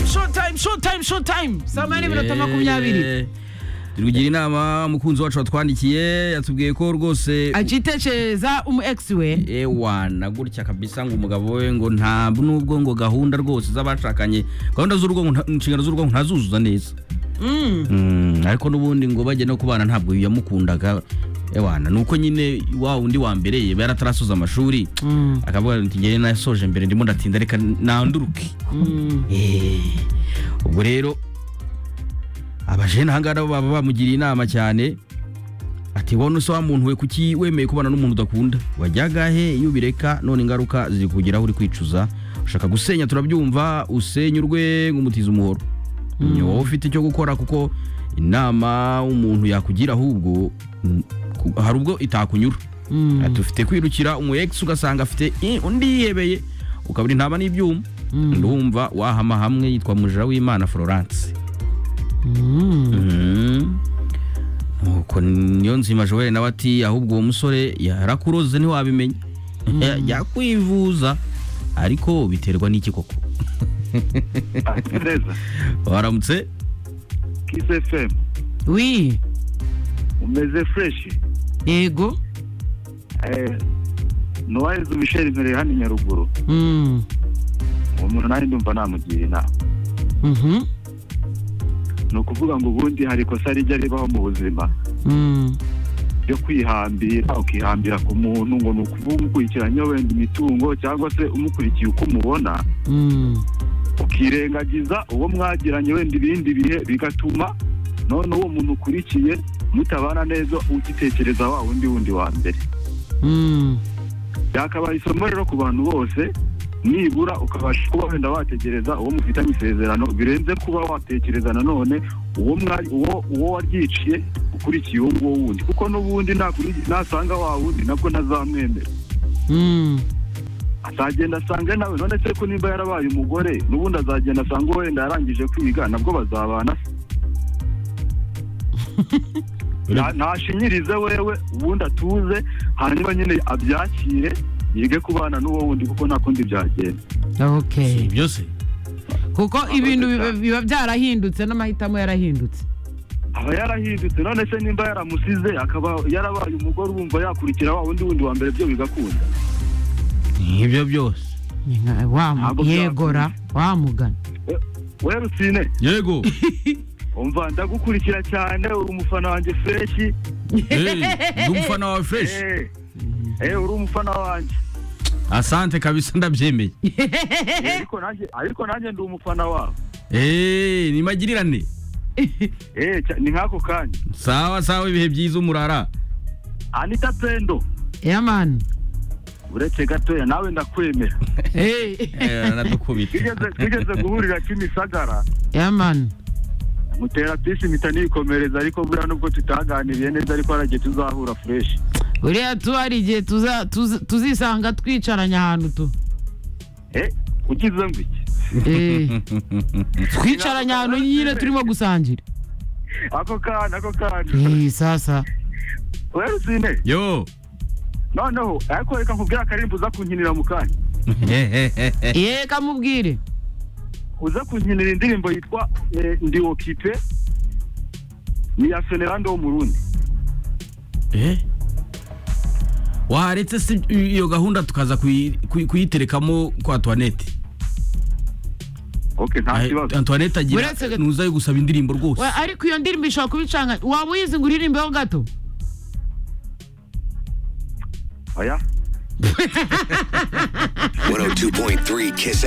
showtime showtime showtime saa moya n'iminota makumyabiri tugira inama umukunzi wacu watwandikiye yatubwiye ko rwose acitekereza umu egisi we ewa na gutya kabisa ngo umugabo we ngo nta nubwo ngo gahunda rwose z'abashakanye gahunda z'urugo nta- inshingano z'urugo ntazuzuza neza Mm, ariko n'ubundi ngo bajya no kubana ntabwo yamukundaga ewana ni uko nyine wa undi wa mbere yaba yaratarasoza amashuri akavuga ati njyewe nasoje mbere ndimo ndatinda reka nanduruke Eh, ubwo rero abajene ahangaha nabo baba bamugiriye inama cyane ati wowe se wa muntu we kuki wemeye kubana n'umuntu udakunda wajyaga he iyo ubireka none ingaruka ziri kugeraho uri kwicuza ushaka gusenya turabyumva usenyurwe nk'umutiza umuhoro ni wowe ufite icyo gukora kuko inama umuntu yakugira ahubwo mm, ku- hari ubwo itakunyura ati ufite kwirukira umu ex ugasanga afite "Eh, undi yihebeye ukabura intama n'ibyuma ndumva wahama hamwe yitwa mujira w'imana florence Mm. nuko niyo nzima joel nawe ati ahubwo uwo musore yarakuroze ntiwabimenya Ya- yakwivuza ariko biterwa n'iki koko Ah, si neza waramutse kiss fm wi umeze fureshi yego nuwayezu misheri mbereye hano i nyaruguru Mm. uwo muntu nanjye ndumva namugira inama Mhm. ni ukuvuga ngo ubundi hari ikosa rijya ribaho mu buzima Mm. ryo kwihambira ukihambira ku muntu ngo ni ukuvuga ukurikiranye wenda imitungo cyangwa se umukurikiye uko umubona Mm. ukirengagiza uwo mwagiranye wenda ibindi bihe bigatuma none uwo muntu ukurikiye mutabana neza ugitekereza wa wundi wundi wa mbere Mm. byakabaye isomo rero ku bantu bose nibura ukabasha kuba wenda wategereza uwo mufitanye isezerano birenze kuba watekereza nanone uwo mwa- uwo- uwo waryiciye ukurikiye uwo nguwo wundi kuko n'ubundi nakuri- nasanga wa wundi nabwo ntazamwemera Mm. azagenda asange nawe none se ko nimba yarabaye umugore n'ubundi azagenda asange wenda yarangije kwiga nabwo bazabana se. Na- ntashinyirize wewe ubundi atuze hanyuma nyine abyakire yige kubana n'uwo wundi kuko nta kundi byagenda Okay. byose kuko ibintu biba- cyane. biba byarahindutse n'amahitamo yarahindutse aba yarahindutse none se nimba yaramusize akaba yarabaye umugore wumva yakurikira wa wundi wundi wa mbere byo bigakunda ibyo byose Ni nka- wa mu- Ntabwo yegora wamugana wewe rusine yego umva ndagukurikira cyane uri umufana wanjye freshi Eh, ndi umufana wawe fresh Eh, eh, uri umufana wanjye asante kabisa ndabyemeye Eh, ariko nanjye ariko nanjye ndi umufana wawe Eh, ni magirirane Eh, cya- ni nk'ako kanya sawa sawa ibihe byiza umurara anita pendo yamani uretse gatoya nawe ndakwemera Eh, anadukubita Tugeze- tugeze guhurira kimisagara yamani mutera pisi impita nikomereza ariko buriya nubwo tutaganiriye neza ariko haragiye tuzahura fureshi buriya tu hari igihe tuza- tuzi- tuzisanga twicaranye ahantu tu Eh, ugize ngo iki Eh, twicaranye ahantu nyine turimo gusangira ako kana ako kana Eh, sasa wewe usine yo noneho ariko reka nkubwire akarimba uza kunkinira mu kanya ye kamubwire uza kunkinira indirimbo yitwa eh, ndi okipe ni iya Fernando wo mu Burundi Eh? waretse se iyo gahunda tukaza kuyi- kuyi- kuyiterekamo kwa Antoinette okay nta Ay, kibazo Antoinette agira Uretse- nuzayo gusaba indirimbo rwose We, ariko iyo ndirimbo ishobora kuba icanga waba uyizi ngo uririmbeho gato oya 102.3 Kiss